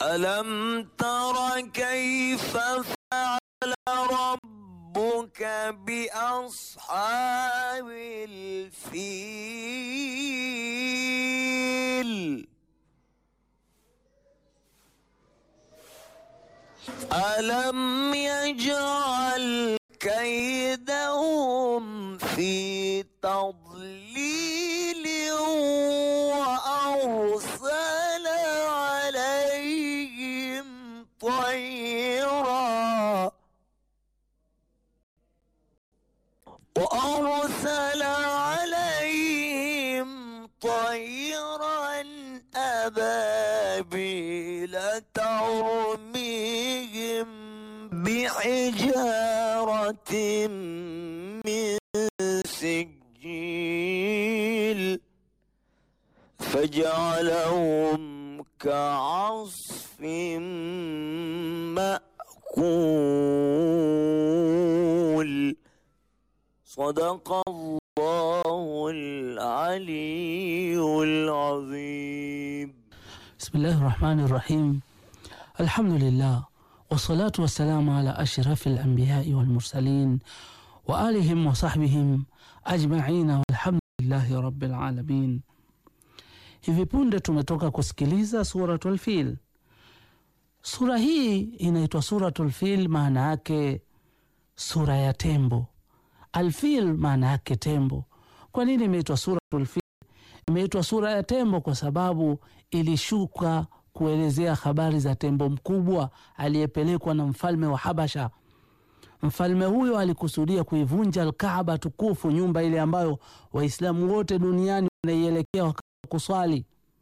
ألم تر كيف فعل ربك بأصحاب الفيل ألم يجعل كيدهم في تضليل وأرسل عليهم طيرا وأرسل عليهم طيرا أبابيل ترميهم بحجارة من سجيل فجعلهم كعصف مأكول صدق الله العلي العظيم بسم الله الرحمن الرحيم الحمد لله والصلاة والسلام على أشرف الأنبياء والمرسلين وآلهم وصحبihim ajmaina walhamdulillahi rabbil alamin. Hivi punde tumetoka kusikiliza Suratul Fil. Sura hii inaitwa Suratul Fil, maana yake sura ya tembo. Alfil maana yake tembo. Kwa nini imeitwa Suratul Fil? Imeitwa sura ya tembo kwa sababu ilishuka kuelezea habari za tembo mkubwa aliyepelekwa na mfalme wa Habasha. Mfalme huyo alikusudia kuivunja Alkaaba tukufu, nyumba ile ambayo Waislamu wote duniani wanaielekea wakati wa kuswali.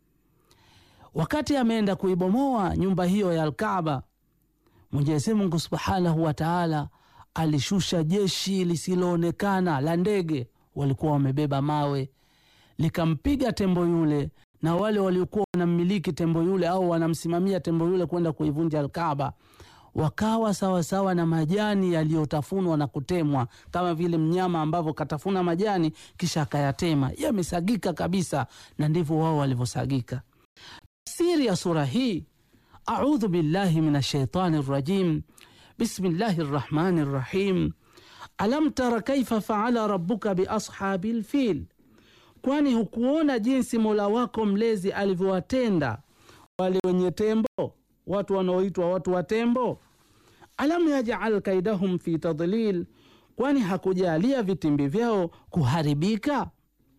Wakati ameenda kuibomoa nyumba hiyo ya Alkaaba, Mwenyezi Mungu subhanahu wa taala alishusha jeshi lisiloonekana la ndege, walikuwa wamebeba mawe, likampiga tembo yule na wale waliokuwa wanammiliki tembo yule au wanamsimamia tembo yule kwenda kuivunja Alkaaba wakawa sawasawa sawa na majani yaliyotafunwa na kutemwa, kama vile mnyama ambavyo katafuna majani kisha akayatema, yamesagika kabisa, na ndivyo wao walivyosagika. Tafsiri ya sura hii, audhu billahi min ashaitani rajim, bismillahi rrahmani rrahim, alam tara kaifa faala rabbuka biashabi lfil Kwani hukuona jinsi Mola wako mlezi alivyowatenda wale wenye tembo, watu wanaoitwa watu wa tembo? Alam yajal kaidahum fi tadlil, kwani hakujalia vitimbi vyao kuharibika?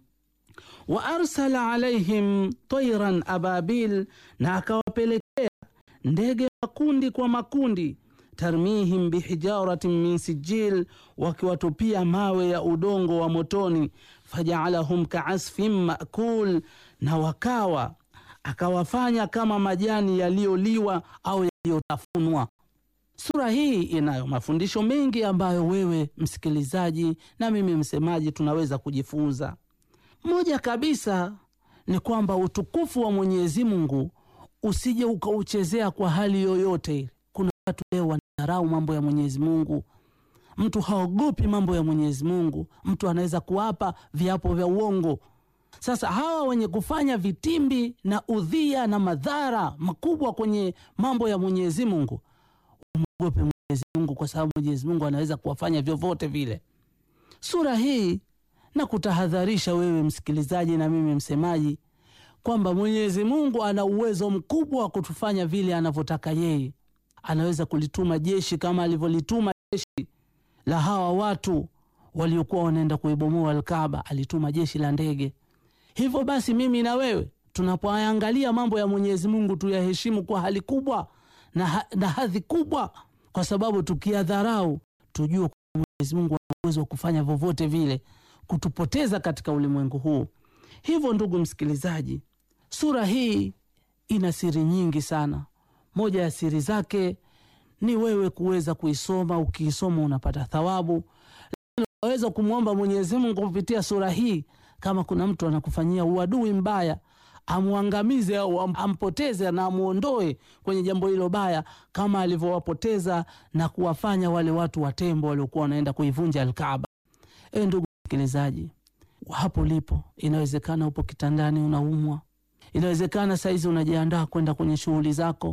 Wa arsala alaihim tairan ababil, na akawapelekea ndege makundi kwa makundi tarmihim bihijaratin min sijil, wakiwatupia mawe ya udongo wa motoni. Fajaalahum kaasfin makul, na wakawa akawafanya kama majani yaliyoliwa au yaliyotafunwa. Sura hii inayo mafundisho mengi ambayo wewe msikilizaji na mimi msemaji tunaweza kujifunza. Moja kabisa ni kwamba utukufu wa Mwenyezi Mungu usije ukauchezea kwa hali yoyote ile. Kuna watu leo wanadharau mambo ya Mwenyezi Mungu. Mtu haogopi mambo ya Mwenyezi Mungu, mtu anaweza kuapa viapo vya uongo. Sasa hawa wenye kufanya vitimbi na udhia na madhara makubwa kwenye mambo ya Mwenyezi Mungu wamwogope Mwenyezi Mungu, kwa sababu Mwenyezi Mungu anaweza kuwafanya vyovyote vile. Sura hii na kutahadharisha wewe msikilizaji na mimi msemaji kwamba Mwenyezi Mungu ana uwezo mkubwa wa kutufanya vile anavyotaka yeye. Anaweza kulituma jeshi kama alivyolituma jeshi la hawa watu waliokuwa wanaenda kuibomoa Alkaaba, alituma jeshi la ndege. Hivyo basi, mimi na wewe tunapoangalia mambo ya Mwenyezi Mungu tuyaheshimu kwa hali kubwa na, ha na hadhi kubwa, kwa sababu tukiyadharau tujue Mwenyezi Mungu ana uwezo wa kufanya vyovyote vile kutupoteza katika ulimwengu huu. Hivyo ndugu msikilizaji, sura hii ina siri nyingi sana. Moja ya siri zake ni wewe kuweza kuisoma. Ukiisoma unapata thawabu. Unaweza kumwomba Mwenyezi Mungu kupitia sura hii, kama kuna mtu anakufanyia uadui mbaya, amwangamize au ampoteze na amwondoe kwenye jambo hilo baya, kama alivyowapoteza na kuwafanya wale watu wa tembo waliokuwa wanaenda kuivunja Alkaaba. E ndugu msikilizaji, hapo lipo, inawezekana upo kitandani unaumwa, inawezekana saizi unajiandaa kwenda kwenye shughuli zako,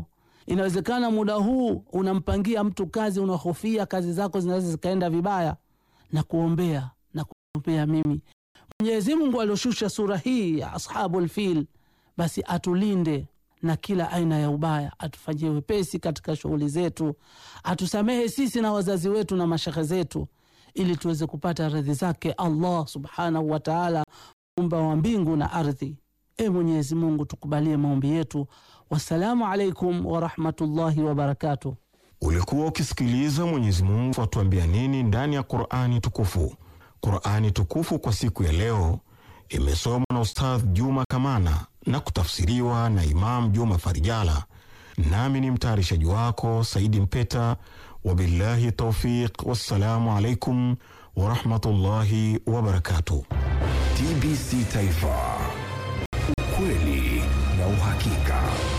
Inawezekana muda huu unampangia mtu kazi, unahofia kazi zako zinaweza zikaenda vibaya, na kuombea na kuombea mimi Mwenyezi Mungu alioshusha sura hii ya Ashabul Fil, basi atulinde na kila aina ya ubaya, atufanyie wepesi katika shughuli zetu, atusamehe sisi na wazazi wetu na mashehe zetu, ili tuweze kupata radhi zake Allah subhanahu wa taala, muumba wa mbingu na ardhi. E Mwenyezi Mungu, tukubalie maombi yetu. Wassalamu alaikum warahmatullahi wabarakatuh. Ulikuwa ukisikiliza Mwenyezi Mungu atuambia nini ndani ya Qurani tukufu. Qurani tukufu kwa siku ya leo imesomwa na Ustadh Juma Kamana na kutafsiriwa na Imam Juma Farijala, nami ni mtayarishaji wako Saidi Mpeta. Wabillahi taufiq, wassalamu alaikum warahmatullahi wabarakatuh. TBC Taifa, ukweli na uhakika.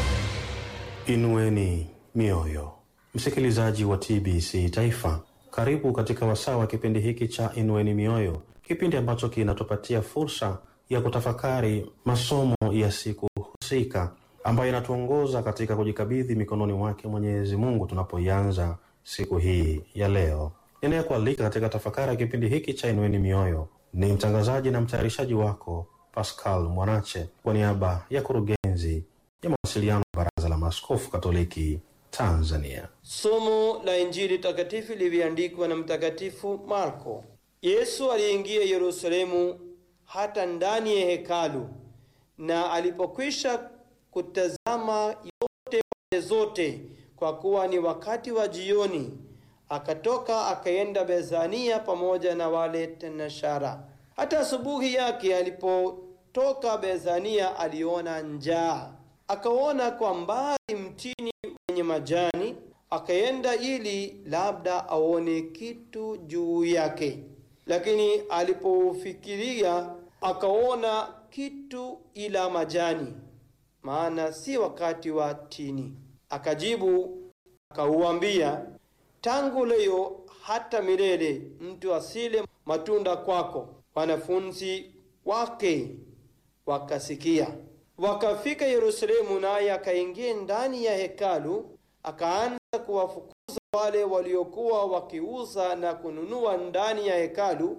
Inueni mioyo, msikilizaji wa TBC Taifa, karibu katika wasaa wa kipindi hiki cha Inueni Mioyo, kipindi ambacho kinatupatia fursa ya kutafakari masomo ya siku husika ambayo inatuongoza katika kujikabidhi mikononi mwake Mwenyezi Mungu tunapoianza siku hii ya leo. Ninayekualika katika tafakari ya kipindi hiki cha Inueni Mioyo ni mtangazaji na mtayarishaji wako Pascal Mwanache kwa niaba ya kurugenzi ya mawasiliano ya Baraza la Maaskofu Katoliki Tanzania. Somo la Injili takatifu lilivyoandikwa na Mtakatifu Marko. Yesu aliingia Yerusalemu hata ndani ya hekalu, na alipokwisha kutazama yote pande zote, kwa kuwa ni wakati wa jioni, akatoka akaenda Bethania pamoja na wale tenashara. Hata asubuhi yake alipotoka Bethania, aliona njaa, akaona kwa mbali mtini wenye majani, akaenda ili labda aone kitu juu yake. Lakini alipofikiria akaona kitu ila majani, maana si wakati wa tini. Akajibu akauambia, tangu leo hata milele mtu asile matunda kwako. Wanafunzi wake wakasikia. Wakafika Yerusalemu, naye akaingia ndani ya hekalu, akaanza kuwafukuza wale waliokuwa wakiuza na kununua ndani ya hekalu,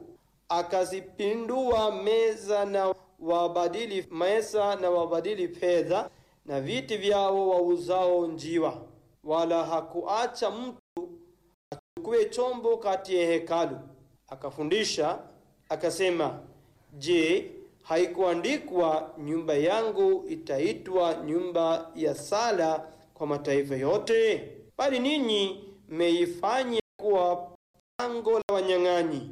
akazipindua meza na wabadili meza na wabadili fedha na viti vyao wauzao njiwa, wala hakuacha mtu achukue chombo kati ya hekalu. Akafundisha akasema, Je, haikuandikwa nyumba yangu itaitwa nyumba ya sala kwa mataifa yote? Bali ninyi mmeifanya kuwa pango la wanyang'anyi.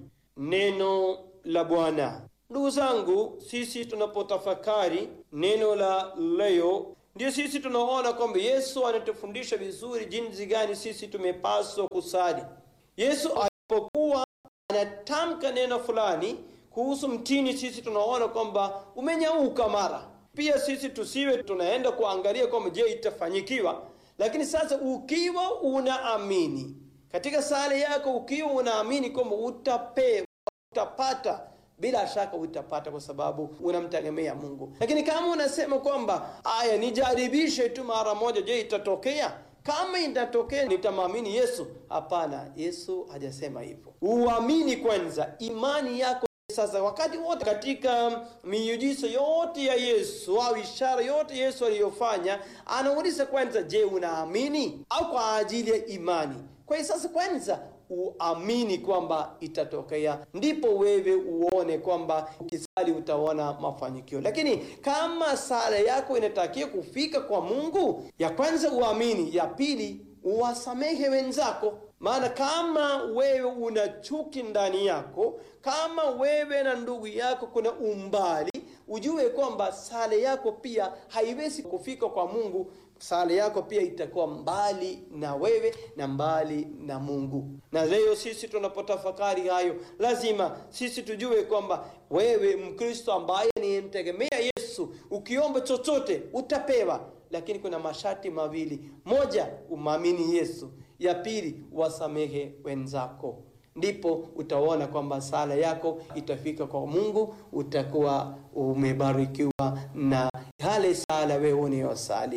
Neno la Bwana. Ndugu zangu, sisi tunapotafakari neno la leo, ndio sisi tunaona kwamba Yesu anatufundisha vizuri jinsi gani sisi tumepaswa kusali. Yesu alipokuwa anatamka neno fulani kuhusu mtini, sisi tunaona kwamba umenyauka mara. Pia sisi tusiwe tunaenda kuangalia kwamba je, itafanyikiwa. Lakini sasa ukiwa unaamini katika sala yako, ukiwa unaamini kwamba utapewa, utapata, bila shaka utapata, kwa sababu unamtegemea Mungu. Lakini kama unasema kwamba aya, nijaribishe tu mara moja, je, itatokea? Kama itatokea nitamwamini Yesu? Hapana, Yesu hajasema hivyo. Uamini kwanza, imani yako sasa wakati wote katika miujiza yote ya Yesu au ishara yote Yesu aliyofanya, anauliza kwanza, je, unaamini au kwa ajili ya imani? Kwa hiyo sasa kwanza uamini kwamba itatokea, ndipo wewe uone kwamba ukisali utaona mafanikio. Lakini kama sala yako inatakiwa kufika kwa Mungu, ya kwanza uamini, ya pili uwasamehe wenzako. Maana kama wewe una chuki ndani yako, kama wewe na ndugu yako kuna umbali, ujue kwamba sala yako pia haiwezi kufika kwa Mungu. Sala yako pia itakuwa mbali na wewe na mbali na Mungu. Na leo sisi tunapotafakari hayo, lazima sisi tujue kwamba wewe Mkristo ambaye nimtegemea Yesu, ukiomba chochote utapewa, lakini kuna masharti mawili: moja, umwamini Yesu ya pili wasamehe wenzako, ndipo utaona kwamba sala yako itafika kwa Mungu, utakuwa umebarikiwa na hale sala wewe unayosali.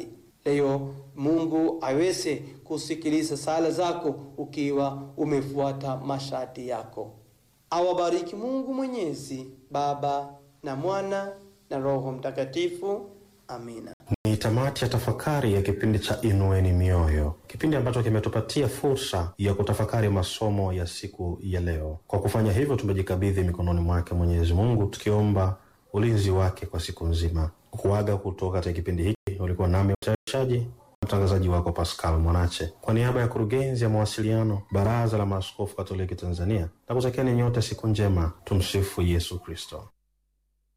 Leo Mungu aweze kusikiliza sala zako ukiwa umefuata masharti yako. Awabariki Mungu Mwenyezi, Baba na Mwana na Roho Mtakatifu. Amina. Ni tamati ya tafakari ya kipindi cha Inueni Mioyo, kipindi ambacho kimetupatia fursa ya kutafakari masomo ya siku ya leo. Kwa kufanya hivyo, tumejikabidhi mikononi mwake Mwenyezi Mungu, tukiomba ulinzi wake kwa siku nzima. Kuaga kutoka katika kipindi hiki, ulikuwa nami mtayarishaji mtangazaji wako Pascal Mwanache, kwa niaba ya kurugenzi ya mawasiliano Baraza la Maaskofu Katoliki Tanzania, na kutakieni nyote siku njema. Tumsifu Yesu Kristo.